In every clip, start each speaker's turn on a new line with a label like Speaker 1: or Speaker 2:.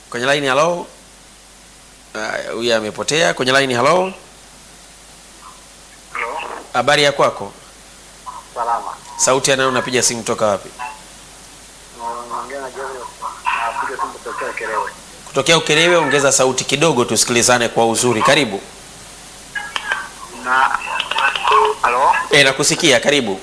Speaker 1: kwenye line halo. Haya, Huyu amepotea kwenye line halo.
Speaker 2: Halo,
Speaker 1: Habari ya kwako?
Speaker 2: salama.
Speaker 1: Sauti anayo unapiga simu toka wapi?
Speaker 2: Naongea na Joseph. Napiga simu kutokea Kerewe.
Speaker 1: Kutokea Ukerewe, ongeza sauti kidogo tusikilizane kwa uzuri. Karibu.
Speaker 2: Na Halo,
Speaker 1: E, nakusikia. Karibu.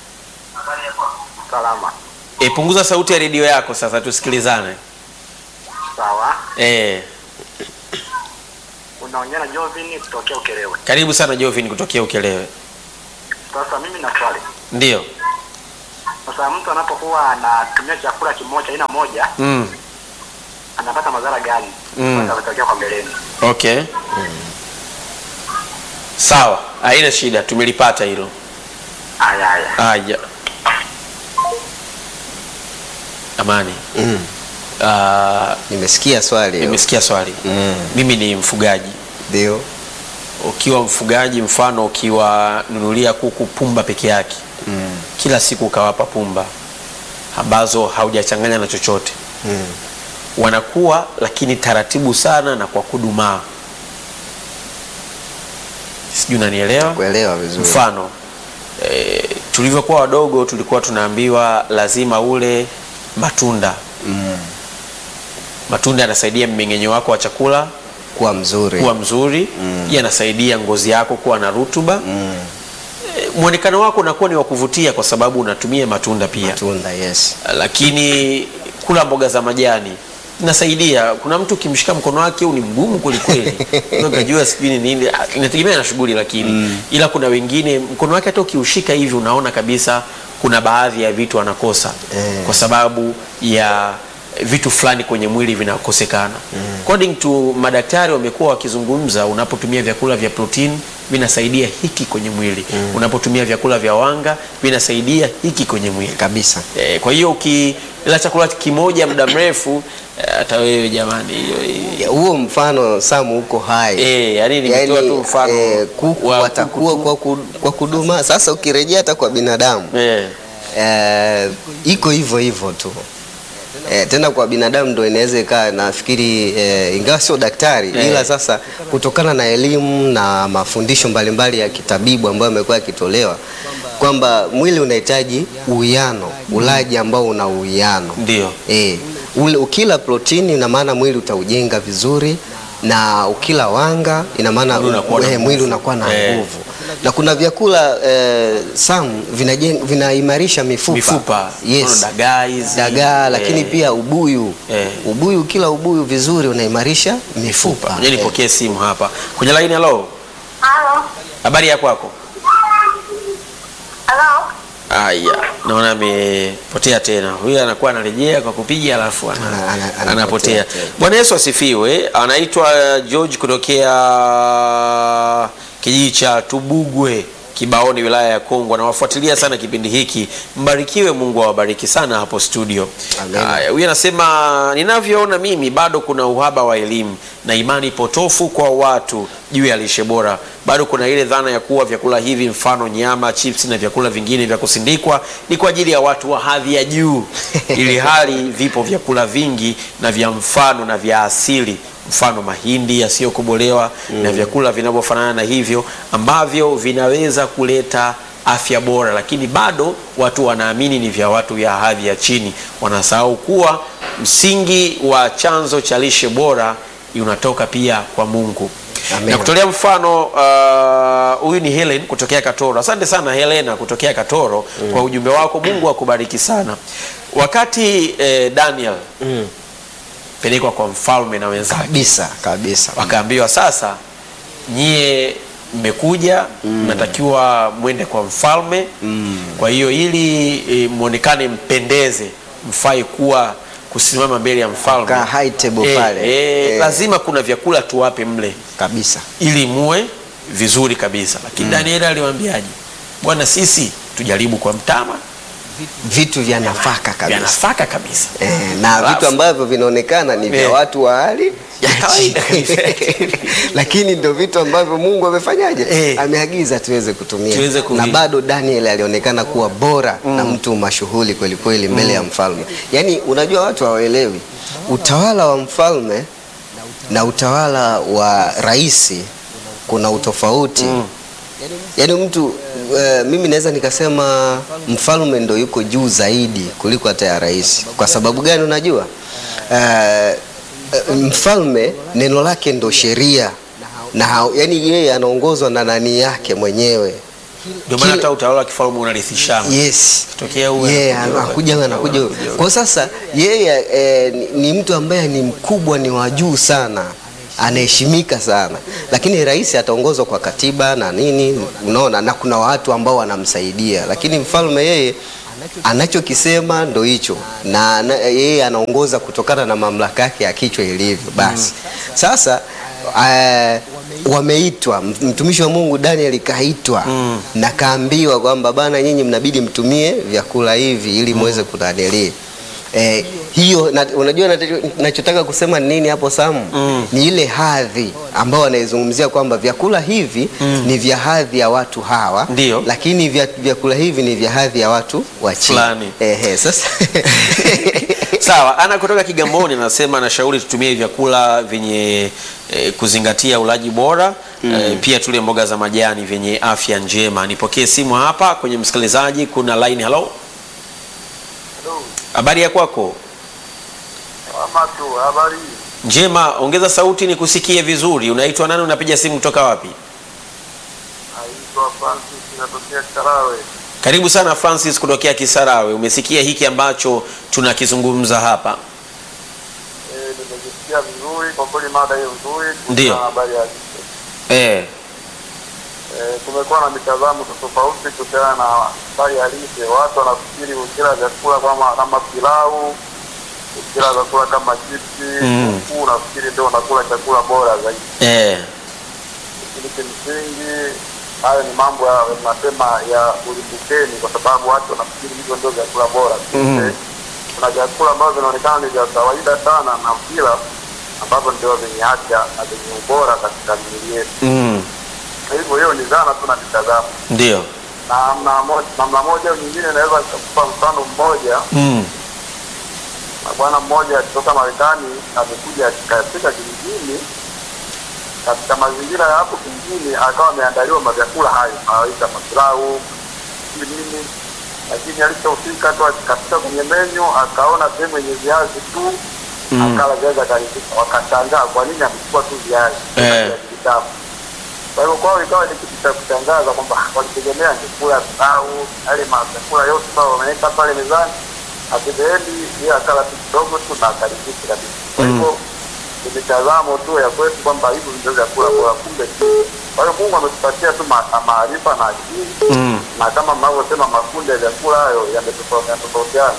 Speaker 2: salama.
Speaker 1: E, punguza sauti ya redio yako sasa tusikilizane.
Speaker 2: Sawa.
Speaker 1: E,
Speaker 2: Unaongea na Jovin kutokea Ukerewe.
Speaker 1: karibu sana Jovin kutokea Ukelewe.
Speaker 2: Sasa mimi na swali.
Speaker 1: Ndio.
Speaker 2: Sasa mtu anapokuwa anatumia chakula kimoja aina moja
Speaker 1: Mm.
Speaker 2: anapata madhara gani?
Speaker 1: Mm.
Speaker 2: Yatatokea kwa mbeleni.
Speaker 1: Okay. Sawa, haina shida, tumelipata hilo.
Speaker 2: Haya haya.
Speaker 1: Haya. Amani.
Speaker 3: Mm.
Speaker 1: Ah,
Speaker 3: Nimesikia swali hiyo.
Speaker 1: nimesikia swali.
Speaker 3: Mm.
Speaker 1: Mimi ni mfugaji.
Speaker 3: Ndio.
Speaker 1: Ukiwa mfugaji, mfano ukiwanunulia kuku pumba peke yake,
Speaker 3: Mm.
Speaker 1: kila siku ukawapa pumba ambazo haujachanganya na chochote,
Speaker 3: Mm.
Speaker 1: wanakuwa lakini taratibu sana na kwa kudumaa. Sijui unanielewa?
Speaker 3: Kuelewa vizuri.
Speaker 1: Mfano e, tulivyokuwa wadogo tulikuwa tunaambiwa lazima ule matunda.
Speaker 3: Mm.
Speaker 1: Matunda yanasaidia mmeng'enyo wako wa chakula
Speaker 3: Kuwa mzuri.
Speaker 1: kuwa mzuri,
Speaker 3: Mm.
Speaker 1: yanasaidia ngozi yako kuwa na rutuba.
Speaker 3: Mm.
Speaker 1: E, mwonekano wako unakuwa ni wa kuvutia kwa sababu unatumia matunda pia.
Speaker 3: Matunda, yes.
Speaker 1: Lakini kula mboga za majani inasaidia. Kuna mtu ukimshika mkono wake huu ni mgumu kwelikweli, unajua sijui ni nini, Ah, inategemea na shughuli lakini ila kuna wengine mkono wake hata ukiushika hivi unaona kabisa kuna baadhi ya vitu anakosa
Speaker 3: Eh.
Speaker 1: kwa sababu ya vitu fulani kwenye mwili vinakosekana. According to madaktari wamekuwa wakizungumza, unapotumia vyakula vya protein vinasaidia hiki kwenye mwili, unapotumia vyakula vya wanga vinasaidia hiki kwenye mwili
Speaker 3: Kabisa.
Speaker 1: E, kwa hiyo ukila chakula kimoja muda mrefu eh, hata wewe jamani hiyo hiyo-
Speaker 3: Ya, Huo mfano Samu uko hai.
Speaker 1: Eh, yani nimetoa tu mfano
Speaker 3: eh, kuku
Speaker 1: wa
Speaker 3: watakuwa
Speaker 1: kuku
Speaker 3: kwa, ku, kwa kuduma. Sasa ukirejea hata kwa binadamu
Speaker 1: eh,
Speaker 3: eh, iko hivyo hivyo tu eh, tena kwa binadamu ndo inaweza ikaa nafikiri eh, ingawa sio daktari
Speaker 1: Eh.
Speaker 3: ila sasa kutokana na elimu na mafundisho mbalimbali ya kitabibu ambayo yamekuwa yakitolewa kwamba mwili unahitaji uwiano, ulaji ambao una uwiano
Speaker 1: ndio
Speaker 3: E, ule ukila protini ina maana mwili utaujenga vizuri na ukila wanga ina maana
Speaker 1: Mwili unakuwa na
Speaker 3: eh,
Speaker 1: nguvu.
Speaker 3: mwili unakuwa na
Speaker 1: Eh.
Speaker 3: nguvu. Na kuna vyakula eh, sam vinajen- vinaimarisha mifupa,
Speaker 1: mifupa
Speaker 3: yes.
Speaker 1: mfano dagaa hizi
Speaker 3: dagaa lakini
Speaker 1: eh,
Speaker 3: pia ubuyu
Speaker 1: Eh.
Speaker 3: ubuyu kila ubuyu vizuri unaimarisha mifupa
Speaker 1: ngoja nipokee simu hapa kwenye line. Halo,
Speaker 4: Halo.
Speaker 1: habari ya kwako?
Speaker 4: Halo.
Speaker 1: Aya, naona amepotea tena. Huyu anakuwa anarejea kwa kupiga alafu ana,
Speaker 3: Ana- ana-
Speaker 1: anapotea.
Speaker 3: anapotea tena.
Speaker 1: Bwana Yesu asifiwe. Anaitwa George kutokea kijiji cha Tubugwe Kibaoni, wilaya ya Kongwa. Nawafuatilia sana kipindi hiki, mbarikiwe. Mungu awabariki sana hapo studio.
Speaker 3: Amen.
Speaker 1: Aya, Huyu anasema ninavyoona mimi bado kuna uhaba wa elimu na imani potofu kwa watu juu ya lishe bora. Bado kuna ile dhana ya kuwa vyakula hivi mfano nyama, chips na vyakula vingine vya kusindikwa ni kwa ajili ya watu wa hadhi ya juu, ili hali vipo vyakula vingi na vya mfano na vya asili mfano mahindi yasiyokobolewa na vyakula vinavyofanana na hivyo ambavyo vinaweza kuleta afya bora, lakini bado watu wanaamini ni vya watu ya hadhi ya chini. Wanasahau kuwa msingi wa chanzo cha lishe bora unatoka pia kwa Mungu.
Speaker 3: Amen.
Speaker 1: Na kutolea mfano uh, huyu ni Helen kutokea Katoro. Asante sana Helena kutokea Katoro kwa ujumbe wako. Mungu akubariki sana. Wakati eh, Daniel
Speaker 3: Mm.
Speaker 1: pelekwa kwa mfalme na wenzake
Speaker 3: kabisa kabisa
Speaker 1: wakaambiwa sasa nyie mmekuja mnatakiwa mwende kwa mfalme
Speaker 3: Mm.
Speaker 1: kwa hiyo ili e, mwonekane mpendeze mfai kuwa kusimama mbele ya mfalme
Speaker 3: Kaa high table
Speaker 1: Eh,
Speaker 3: pale.
Speaker 1: eh,
Speaker 3: Eh.
Speaker 1: lazima kuna vyakula tuwape mle
Speaker 3: kabisa
Speaker 1: ili muwe vizuri kabisa lakini Danieli aliwaambiaje bwana sisi tujaribu kwa mtama
Speaker 3: vitu vya nafaka
Speaker 1: vya
Speaker 3: kabisa
Speaker 1: nafaka kabisa
Speaker 3: Eh, na
Speaker 1: Alafu-
Speaker 3: vitu ambavyo vinaonekana ni vya
Speaker 1: Eh.
Speaker 3: watu wa hali
Speaker 1: Ya kawaida
Speaker 3: chini.
Speaker 1: kabisa.
Speaker 3: lakini ndio vitu ambavyo Mungu amefanyaje
Speaker 1: Eh.
Speaker 3: ameagiza tuweze kutumia
Speaker 1: Tuweze kuvi-
Speaker 3: na bado Daniel alionekana kuwa bora na mtu mashuhuri kweli kweli mbele ya mfalme yaani unajua watu hawaelewi utawala wa mfalme na utawala wa rais kuna utofauti
Speaker 1: Mm.
Speaker 3: yaani mtu eh, mimi naweza nikasema mfalme ndo yuko juu zaidi kuliko hata ya rais kwa sababu gani unajua Eh, eh, mfalme neno lake ndo sheria na hao- yaani yeye anaongozwa na nani yake mwenyewe
Speaker 1: Ndio maana
Speaker 3: Kile-
Speaker 1: hata utawala wa kifalme unarithishana.
Speaker 3: yes
Speaker 1: Tokea huyu
Speaker 3: yeye
Speaker 1: anakuja huyu,
Speaker 3: anakuja huyu, anakuja huyu.
Speaker 1: anakuja huyu.
Speaker 3: kwa sasa yeye eh, ni, ni mtu ambaye ni mkubwa ni wa juu sana anaheshimika sana lakini rais ataongozwa kwa katiba na nini unaona na kuna watu ambao wanamsaidia lakini mfalme yeye anachokisema ndo hicho na, na yeye anaongoza kutokana na mamlaka yake ya kichwa ilivyo basi sasa eh, wameitwa mtumishi wa Mungu Daniel kaitwa
Speaker 1: Mm.
Speaker 3: na kaambiwa kwamba bana, nyinyi mnabidi mtumie vyakula hivi ili muweze kunanili eh, hiyo na, unajua nacho- nachotaka kusema ni nini hapo Samu?
Speaker 1: Mm.
Speaker 3: Ni ile hadhi ambao wanaizungumzia kwamba vyakula hivi ni vya hadhi ya watu hawa,
Speaker 1: Ndio.
Speaker 3: lakini vya, vyakula hivi ni vya hadhi ya watu wa chini.
Speaker 1: Fulani.
Speaker 3: Ehe, sasa
Speaker 1: Sawa, ana kutoka Kigamboni anasema anashauri tutumie vyakula vyenye eh, kuzingatia ulaji bora eh, pia tule mboga za majani vyenye afya njema. Nipokee simu hapa kwenye msikilizaji, kuna line. Hello, habari ya kwako?
Speaker 2: Ama tu habari
Speaker 1: Njema, ongeza sauti nikusikie vizuri. Unaitwa nani? Unapiga simu kutoka wapi?
Speaker 2: naitwa Francis inatokea Karawe.
Speaker 1: Karibu sana Francis kutokea Kisarawe. Umesikia hiki ambacho tunakizungumza hapa?
Speaker 2: Eh, nimejisikia vizuri kwa kweli, mada hiyo nzuri kuhusiana
Speaker 1: Ndio.
Speaker 2: na habari ya lishe.
Speaker 1: Eh,
Speaker 2: Eh, kumekuwa na mitazamo tofauti kuhusiana na habari ya lishe. Watu wanafikiri ukila vyakula kama kama pilau, ukila vyakula kama chipsi,
Speaker 1: Mm.
Speaker 2: kuku, unafikiri ndio unakula chakula bora zaidi.
Speaker 1: eh,
Speaker 2: Lakini kimsingi hayo ni mambo ya nasema ya ulimbukeni, kwa sababu watu wanafikiri hivyo ndio vyakula bora.
Speaker 1: Mhm.
Speaker 2: Kuna vyakula ambavyo vinaonekana ni vya kawaida sana na vila ambavyo ndio vyenye afya na vyenye ubora katika miili yetu.
Speaker 1: mm,
Speaker 2: Kwa hivyo hiyo ni dhana tu na mitazamo,
Speaker 1: ndio.
Speaker 2: na namna moja, namna moja au nyingine naweza kupa mfano mmoja.
Speaker 1: Mm,
Speaker 2: Na bwana mmoja kutoka Marekani amekuja katika kijijini, katika mazingira ya hapo kijijini, akawa ameandaliwa mavyakula hayo anaita mapilau sijui nini, lakini alichofika tu katika kwenye menyu akaona sehemu yenye viazi tu
Speaker 1: Mm.
Speaker 2: akala viazi akaridhika. Wakashangaa kwa nini amechukua tu viazi
Speaker 1: Eh.
Speaker 2: viazi vitamu. Kwa hivyo kwao ikawa ni kitu cha kushangaza kwamba walitegemea angekula pilau yale mavyakula yote ambayo wameweka pale mezani, akiveendi yeye akala tu kidogo tu na akaridhika kabisa. Kwa hivyo ni mitazamo tu ya kwetu kwamba hivi ndio vyakula bora, kumbe si. Kwa hiyo Mungu ametupatia tu ma- maarifa na akili
Speaker 1: mm,
Speaker 2: na kama mnavyosema makundi ya vyakula hayo yametofautiana yanatofautiana.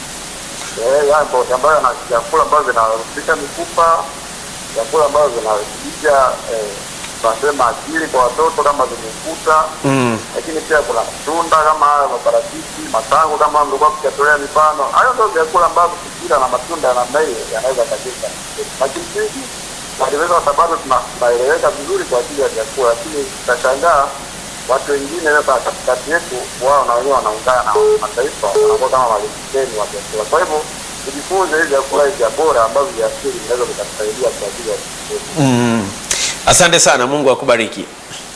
Speaker 2: Eh, yapo ambayo yana vyakula ambavyo vinarudisha mifupa, vyakula ambavyo vinarudisha eh, tunasema akili kwa watoto kama vimefuta,
Speaker 1: mm,
Speaker 2: lakini pia kuna matunda kama haya maparachichi, matango kama mlikuwa mkitolea mifano. Hayo ndio vyakula ambavyo tukila na matunda ya namna hiyo yanaweza katika, lakini sisi naliweza kwa sababu tuna- tunaeleweka vizuri kwa ajili ya vyakula, lakini tutashangaa watu wengine sasa katikati yetu wao na wenyewe wanaungana na mataifa wanakuwa kama malimbukeni wa vyakula. Kwa hivyo tujifunze hivi vyakula hivi vya bora ambavyo vya asili vinaweza vikatusaidia kwa ajili ya vyakula.
Speaker 1: mm. Asante sana, Mungu akubariki.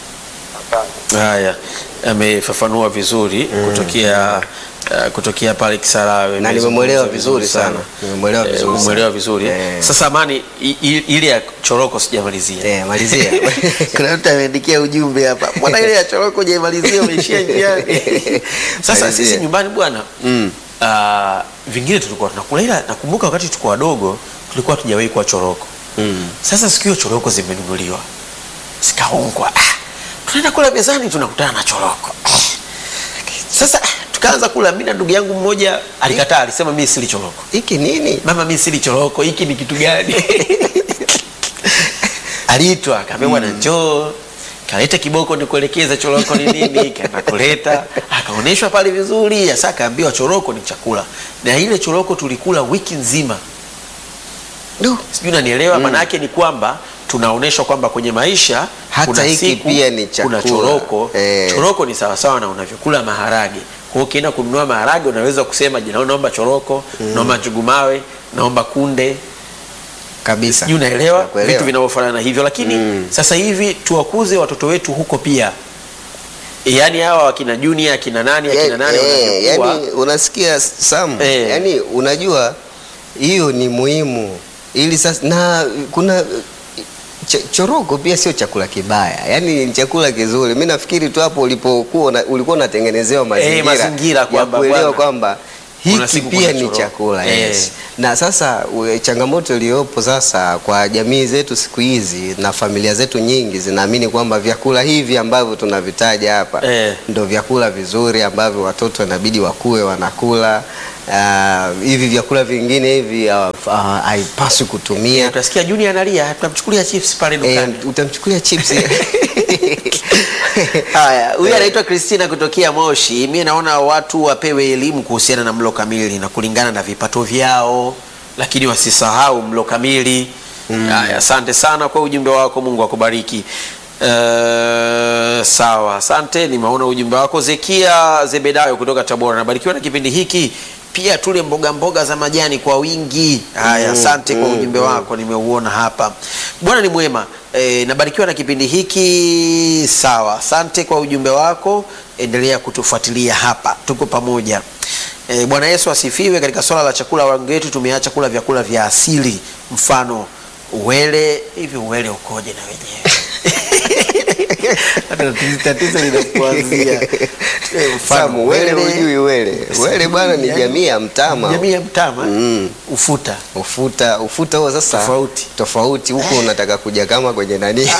Speaker 2: Asante.
Speaker 1: Haya, amefafanua vizuri kutokea uh, kutokea pale Kisarawe
Speaker 3: Na
Speaker 1: Amezungumza
Speaker 3: nimemwelewa vizuri sana. Nimemwelewa
Speaker 1: Eh,
Speaker 3: vizuri
Speaker 1: umemwelewa
Speaker 3: sana.
Speaker 1: vizuri eh?
Speaker 3: Eh.
Speaker 1: Sasa Amani, i- i- ile ya choroko sijamalizia.
Speaker 3: Eh, malizia.
Speaker 1: Kuna mtu ameandikia ujumbe hapa, mbona ile ya choroko hujaimalizia, umeishia njiani? Sasa
Speaker 3: Malizia.
Speaker 1: sisi nyumbani bwana
Speaker 3: Mm.
Speaker 1: uh, vingine tulikuwa tunakula, ila nakumbuka wakati tulikuwa wadogo tulikuwa tujawahi kuwa choroko.
Speaker 3: Mm.
Speaker 1: Sasa siku hiyo choroko zimenunuliwa zikaungwa, ah, tunaenda kula mezani tunakutana na choroko. Sasa ah, tukaanza kula, mimi na ndugu yangu mmoja alikataa, alisema mimi sili choroko.
Speaker 3: Hiki nini?
Speaker 1: Mama, mimi sili choroko, hiki ni kitu gani? Aliitwa akaambia, bwana njoo kaleta kiboko nikuelekeza choroko ni nini. Kaenda kuleta akaonyeshwa pale vizuri, sasa akaambiwa choroko ni chakula, na ile choroko tulikula wiki nzima.
Speaker 3: Du.
Speaker 1: Sijui unanielewa? Maana yake ni kwamba tunaonyeshwa kwamba kwenye maisha
Speaker 3: Hata
Speaker 1: kuna
Speaker 3: hiki
Speaker 1: siku,
Speaker 3: pia ni
Speaker 1: kuna
Speaker 3: chakula.
Speaker 1: choroko.
Speaker 3: Eh.
Speaker 1: Choroko ni sawasawa na unavyokula maharage. Kwa hiyo ukienda kununua maharage unaweza kusema jina, naomba choroko, naomba njugu mawe, naomba kunde
Speaker 3: kabisa.
Speaker 1: sijui unaelewa
Speaker 3: Nakuelewa.
Speaker 1: vitu vinavyofanana hivyo lakini
Speaker 3: Mm.
Speaker 1: sasa hivi tuwakuze watoto wetu huko pia yaani hawa wakina junior akina nani akina nani
Speaker 3: Eh,
Speaker 1: wanavyokuwa
Speaker 3: yani unasikia Sam,
Speaker 1: Eh.
Speaker 3: yani unajua hiyo ni muhimu ili sasa, na kuna ch choroko pia sio chakula kibaya, yani ni chakula kizuri. Mi nafikiri tu hapo ulipokuwa una- ulikuwa unatengenezewa mazingira,
Speaker 1: mazingira
Speaker 3: ya
Speaker 1: kwamba
Speaker 3: kuelewa
Speaker 1: bwana,
Speaker 3: kwamba
Speaker 1: kuna
Speaker 3: hiki
Speaker 1: siku
Speaker 3: pia
Speaker 1: kuna
Speaker 3: ni
Speaker 1: choroko.
Speaker 3: chakula
Speaker 1: Eh.
Speaker 3: yes. Na sasa we- changamoto iliyopo sasa kwa jamii zetu siku hizi na familia zetu nyingi zinaamini kwamba vyakula hivi ambavyo tunavitaja hapa
Speaker 1: Eh.
Speaker 3: ndo vyakula vizuri ambavyo watoto inabidi wakue wanakula. Ah, hivi vyakula vingine hivi ah, ah, haipaswi kutumia.
Speaker 1: utasikia junior analia tunamchukulia chips pale
Speaker 3: Eh,
Speaker 1: dukani
Speaker 3: utamchukulia chips
Speaker 1: Haya, huyu
Speaker 3: Eh.
Speaker 1: anaitwa Christina kutokea Moshi. Mimi naona watu wapewe elimu kuhusiana na mlo kamili na kulingana na vipato vyao, lakini wasisahau mlo kamili. Haya, asante sana kwa ujumbe wako, Mungu akubariki. Uh, sawa, asante. Nimeona ujumbe wako. Zekia Zebedayo kutoka Tabora, nabarikiwa na kipindi hiki pia tule mboga mboga za majani kwa wingi. Haya, asante kwa ujumbe wako, nimeuona hapa. Bwana ni mwema. E, nabarikiwa na kipindi hiki. Sawa, asante kwa ujumbe wako, endelea kutufuatilia hapa, tuko pamoja. E, Bwana Yesu asifiwe. Katika swala la chakula, wengi wetu tumeacha kula vyakula vya asili, mfano uwele. Hivi uwele ukoje na wenyewe? Tatizo linakuanzia Eh, mfano
Speaker 3: Samu, wele hujui wele. Wele bwana ni
Speaker 1: Yaani,
Speaker 3: jamii ya mtama.
Speaker 1: jamii ya mtama
Speaker 3: Mm.
Speaker 1: ufuta
Speaker 3: Ufuta ufuta huo sasa
Speaker 1: Tofauti.
Speaker 3: tofauti huko unataka kuja kama kwenye nani?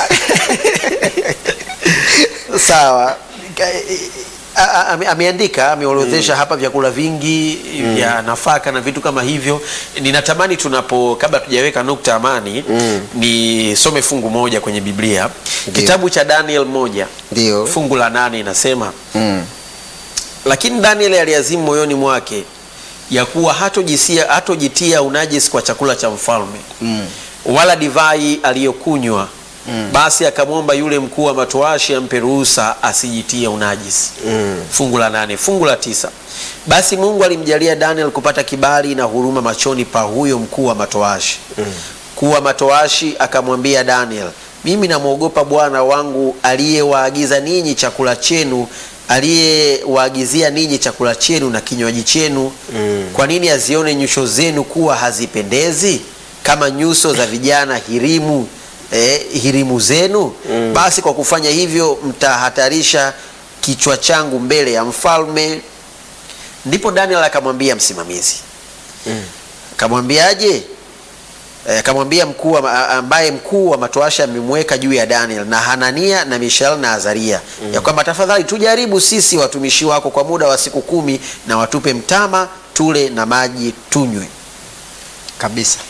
Speaker 1: sawa Ka- a- a- ame- ameandika ameorodhesha hapa vyakula vingi vya nafaka na vitu kama hivyo ninatamani tunapo kabla tujaweka nukta amani nisome fungu moja kwenye biblia
Speaker 3: Ndiyo.
Speaker 1: kitabu cha daniel moja
Speaker 3: Ndio.
Speaker 1: fungu la nane inasema
Speaker 3: Mm.
Speaker 1: lakini daniel aliazimu moyoni mwake ya kuwa hatojisia hatojitia unajisi kwa chakula cha mfalme
Speaker 3: Mm.
Speaker 1: wala divai aliyokunywa basi akamwomba yule mkuu wa matoashi ampe ruhusa asijitie unajisi
Speaker 3: Mm.
Speaker 1: fungu la nane fungu la tisa basi mungu alimjalia daniel kupata kibali na huruma machoni pa huyo mkuu wa matoashi mkuu wa matoashi akamwambia daniel mimi namwogopa bwana wangu aliyewaagiza ninyi chakula chenu aliyewaagizia ninyi chakula chenu na kinywaji chenu
Speaker 3: Mm.
Speaker 1: kwa nini azione nyuso zenu kuwa hazipendezi kama nyuso za vijana hirimu eh, hirimu zenu
Speaker 3: Mm.
Speaker 1: basi kwa kufanya hivyo mtahatarisha kichwa changu mbele ya mfalme ndipo daniel akamwambia msimamizi
Speaker 3: Mm.
Speaker 1: akamwambiaje Eh, akamwambia mkuu wa- ambaye mkuu wa matoasha amemweka juu ya daniel na hanania na mishael na azaria ya kwamba tafadhali tujaribu sisi watumishi wako kwa muda wa siku kumi na watupe mtama tule na maji tunywe
Speaker 3: kabisa.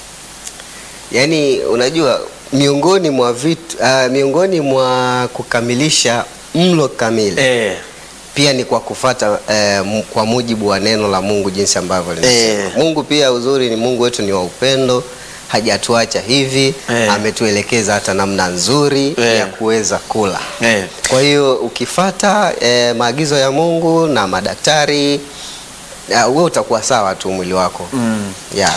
Speaker 3: Yaani unajua miongoni mwa vitu uh, miongoni mwa kukamilisha mlo kamili
Speaker 1: eh,
Speaker 3: pia ni kwa kufata eh, m- kwa mujibu wa neno la Mungu jinsi ambavyo linasema.
Speaker 1: Eh.
Speaker 3: Mungu pia uzuri ni Mungu wetu ni wa upendo, hajatuacha hivi,
Speaker 1: Eh.
Speaker 3: ametuelekeza hata namna nzuri
Speaker 1: Eh.
Speaker 3: ya kuweza kula.
Speaker 1: eh.
Speaker 3: Kwa hiyo ukifata eh, maagizo ya Mungu na madaktari uh, wewe utakuwa sawa tu mwili wako.
Speaker 1: Mm.
Speaker 3: Yeah.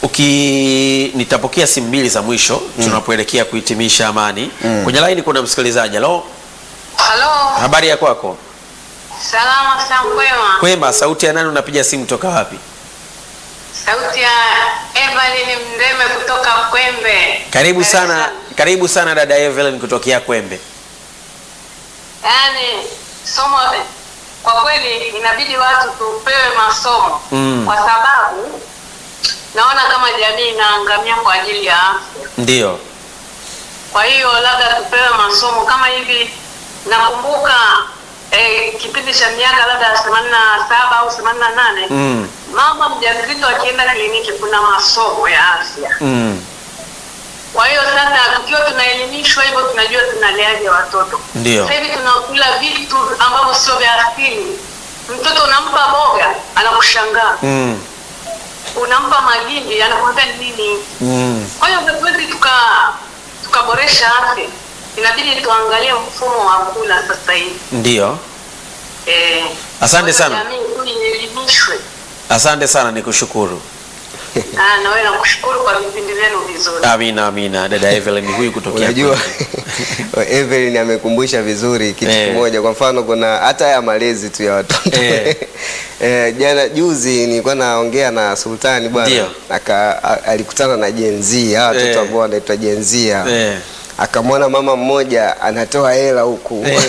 Speaker 1: uki nitapokea simu mbili za mwisho tunapoelekea kuhitimisha amani
Speaker 3: Mm.
Speaker 1: kwenye laini kuna msikilizaji halo
Speaker 4: Halo,
Speaker 1: habari ya kwako
Speaker 4: salama sana kwema.
Speaker 1: kwema sauti ya nani unapiga simu toka wapi
Speaker 4: Sauti ya Evelyn Mndeme kutoka Kwembe.
Speaker 1: karibu
Speaker 4: Dar es
Speaker 1: sana
Speaker 4: Salaam.
Speaker 1: karibu sana dada Evelyn kutokea kwembe
Speaker 4: Yaani somo kwa kweli inabidi watu tupewe masomo
Speaker 1: Mm.
Speaker 4: kwa sababu naona kama jamii inaangamia kwa ajili ya afya.
Speaker 1: ndio
Speaker 4: Kwa hiyo labda tupewe masomo kama hivi. Nakumbuka eh, kipindi cha miaka labda themanini na saba au themanini na nane
Speaker 1: mm.
Speaker 4: mama mjamzito akienda kliniki kuna masomo ya afya.
Speaker 1: Mm.
Speaker 4: Kwa hiyo sasa tukiwa tunaelimishwa hivyo, tunajua tunaleaje watoto.
Speaker 1: Ndio.
Speaker 4: Sasa hivi tunakula vitu ambavyo sio vya asili. Mtoto unampa boga anakushangaa,
Speaker 1: Mm.
Speaker 4: unampa magimbi anakuambia nini.
Speaker 1: Mm.
Speaker 4: Kwa hiyo hatuwezi tuka tukaboresha afya, inabidi tuangalie mfumo wa kula sasa hivi.
Speaker 1: ndio
Speaker 4: Eh,
Speaker 1: Asante
Speaker 4: kwa
Speaker 1: sana.
Speaker 4: Jamii tu ielimishwe.
Speaker 1: asante sana nikushukuru
Speaker 4: Ah, na wewe nakushukuru kwa vipindi vyenu vizuri.
Speaker 1: Amina, amina. Dada Evelyn huyu kutokea
Speaker 3: Unajua
Speaker 1: Kwetu.
Speaker 3: Evelyn amekumbusha vizuri kitu
Speaker 1: Eh.
Speaker 3: kimoja. Kwa mfano, kuna hata haya malezi tu ya watoto
Speaker 1: Eh.
Speaker 3: eh, jana juzi nilikuwa naongea na Sultani bwana,
Speaker 1: Ndio.
Speaker 3: aka a- alikutana na Gen Z, hawa watoto
Speaker 1: Eh.
Speaker 3: ambao wanaitwa Gen Z hawa.
Speaker 1: Eh.
Speaker 3: akamwona mama mmoja anatoa hela huku
Speaker 1: Eh.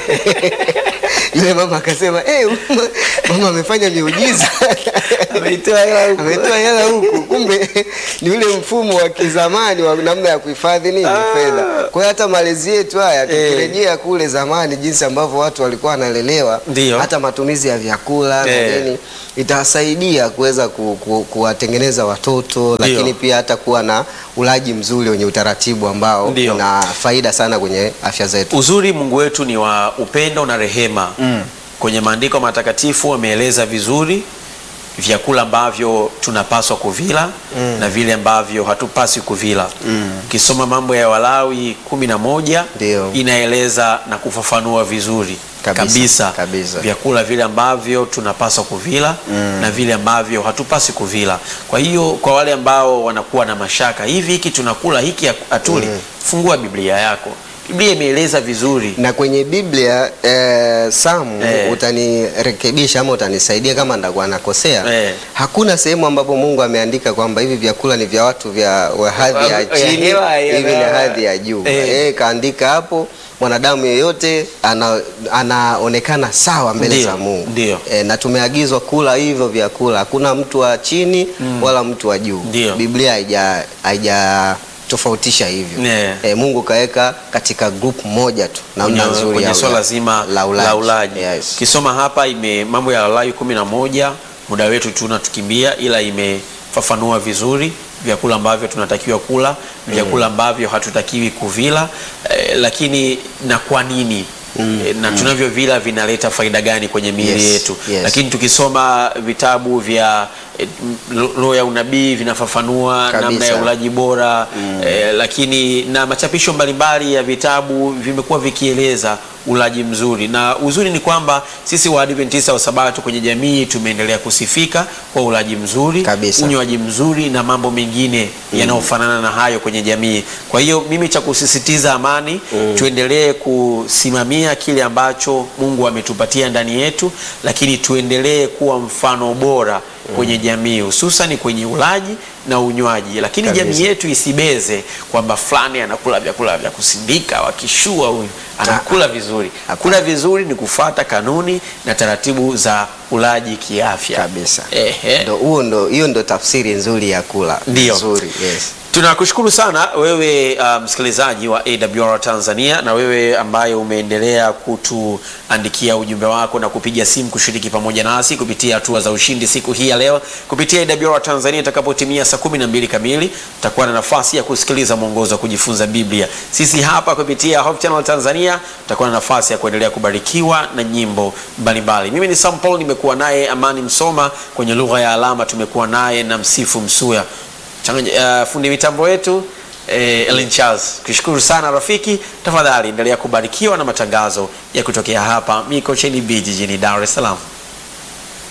Speaker 3: yule mama akasema hey, mama, mama amefanya miujiza
Speaker 1: Ameitoa hela huku.
Speaker 3: ametoa hela huku kumbe ni ule mfumo wa kizamani wa namna ya kuhifadhi nini
Speaker 1: Ah.
Speaker 3: fedha kwa hiyo hata malezi yetu haya
Speaker 1: Eh.
Speaker 3: tukirejea kule zamani jinsi ambavyo watu walikuwa wanalelewa
Speaker 1: Ndio.
Speaker 3: hata matumizi ya vyakula
Speaker 1: Eh.
Speaker 3: na nini itasaidia kuweza ku, ku, kuwatengeneza watoto lakini pia hata kuwa na ulaji mzuri wenye utaratibu ambao
Speaker 1: Ndio.
Speaker 3: una faida sana kwenye afya zetu.
Speaker 1: Uzuri Mungu wetu ni wa upendo na rehema. Kwenye maandiko matakatifu ameeleza vizuri vyakula ambavyo tunapaswa kuvila na vile ambavyo hatupaswi kuvila. Ukisoma mambo ya Walawi kumi na moja
Speaker 3: Ndio.
Speaker 1: inaeleza na kufafanua vizuri
Speaker 3: Kabisa,
Speaker 1: kabisa,
Speaker 3: kabisa.
Speaker 1: vyakula vile ambavyo tunapaswa kuvila na vile ambavyo hatupaswi kuvila. Kwa hiyo kwa wale ambao wanakuwa na mashaka, hivi hiki tunakula hiki hatuli, fungua Biblia yako. Biblia imeeleza vizuri.
Speaker 3: Na kwenye Biblia eh, Samu
Speaker 1: Eh.
Speaker 3: utanirekebisha ama utanisaidia kama ndakuwa nakosea.
Speaker 1: Eh.
Speaker 3: Hakuna sehemu ambapo Mungu ameandika kwamba hivi vyakula ni vya watu vya wa hadhi ya
Speaker 1: Ya
Speaker 3: chini,
Speaker 1: hewa, ya
Speaker 3: hivi ni
Speaker 1: hewa.
Speaker 3: hadhi ya juu.
Speaker 1: Eh.
Speaker 3: Eh, kaandika hapo mwanadamu yeyote ana, anaonekana sawa mbele
Speaker 1: Ndio,
Speaker 3: za Mungu.
Speaker 1: ndio.
Speaker 3: Eh, na tumeagizwa kula hivyo vyakula. Hakuna mtu wa chini wala mtu wa juu.
Speaker 1: Ndio.
Speaker 3: Biblia haija haija tofautisha hivyo.
Speaker 1: Yeah.
Speaker 3: Eh, Mungu kaweka katika group moja tu namna
Speaker 1: kwenye,
Speaker 3: nzuri
Speaker 1: kwenye
Speaker 3: ya
Speaker 1: swala
Speaker 3: ula-
Speaker 1: zima
Speaker 3: la ulaji.
Speaker 1: la ulaji.
Speaker 3: Yes.
Speaker 1: Kisoma hapa ime mambo ya Walawi kumi na moja, muda wetu tunatukimbia, ila imefafanua vizuri vyakula ambavyo tunatakiwa kula, vyakula ambavyo hatutakiwi kuvila eh, lakini na kwa nini eh, na tunavyovila vinaleta faida gani kwenye miili
Speaker 3: Yes,
Speaker 1: yetu
Speaker 3: yes.
Speaker 1: lakini tukisoma vitabu vya eh, m- roho ya unabii vinafafanua
Speaker 3: Kabisa.
Speaker 1: namna ya ulaji bora eh, lakini na machapisho mbalimbali ya vitabu vimekuwa vikieleza ulaji mzuri, na uzuri ni kwamba sisi Waadventista wa Sabato kwenye jamii tumeendelea kusifika kwa ulaji mzuri,
Speaker 3: Kabisa.
Speaker 1: unywaji mzuri na mambo mengine yanayofanana na hayo kwenye jamii. Kwa hiyo mimi cha kusisitiza amani, tuendelee kusimamia kile ambacho Mungu ametupatia ndani yetu, lakini tuendelee kuwa mfano bora kwenye jamii hususan kwenye ulaji na unywaji, lakini
Speaker 3: Kabisa.
Speaker 1: jamii yetu isibeze kwamba fulani anakula vyakula vya kusindika, wakishua huyu anakula vizuri. Kula vizuri ni kufuata kanuni na taratibu za ulaji kiafya
Speaker 3: kabisa.
Speaker 1: Ehe.
Speaker 3: Ndo huo ndo hiyo ndo tafsiri nzuri ya kula
Speaker 1: Ndio.
Speaker 3: nzuri. Yes.
Speaker 1: Tunakushukuru sana wewe uh, msikilizaji wa AWR Tanzania na wewe ambaye umeendelea kutuandikia ujumbe wako na kupiga simu kushiriki pamoja nasi kupitia hatua za ushindi siku hii ya leo kupitia AWR Tanzania. Itakapotimia saa kumi na mbili kamili utakuwa na nafasi ya kusikiliza mwongozo wa kujifunza Biblia. Sisi hapa kupitia Hope Channel Tanzania tutakuwa na nafasi ya kuendelea kubarikiwa na nyimbo mbalimbali. Mimi ni Sam Paul, nimekuwa naye Amani Msoma kwenye lugha ya alama, tumekuwa naye na Msifu Msuya Changanya, uh, fundi mitambo wetu eh, Ellen Charles. Kushukuru sana rafiki, tafadhali endelea kubarikiwa na matangazo ya kutokea hapa Mikocheni B jijini Dar es Salaam.